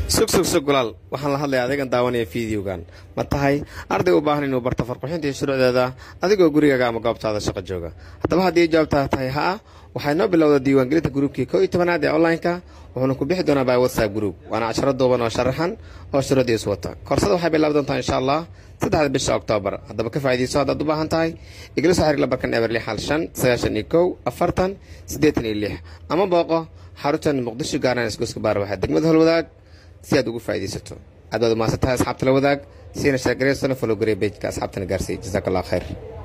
sug sug sug golaal waxaan la hadlayaa adeegan daawanaya fideogan ma tahay arday u baahan inuu barto farqixinta iyo shuruucdeeda adigoo gurigaaga ama goobtaada shaqo jooga haddaba haddii jawaabtaa tahay haa waxay noo bilowda diiwaangelinta gruubkii koo iyo tobanaad ee online-ka wuxuuna ku bixi doonaa by whatsapp group waana casharo duuban oo sharaxan oo shuruudiis wata koorsada waxay bilaabi doontaa insha allah saddexda bisha oktoobar haddaba ka faa'iidayso haddaad u baahan tahay igala soo xiriir lambarkan eber lix hal shan sagaashan iyo kow afartan siddeetan iyo lix ama booqo xaruntan muqdisho gaaraan isgoyska baar waxaa degmada holwadaag si aad ugu faa'iidaysato aad baad umahadsan tahay asxaabta la wadaag siina sheergareysana fologariya bejka asxaabtana gaarsiiy jazaak allah khayr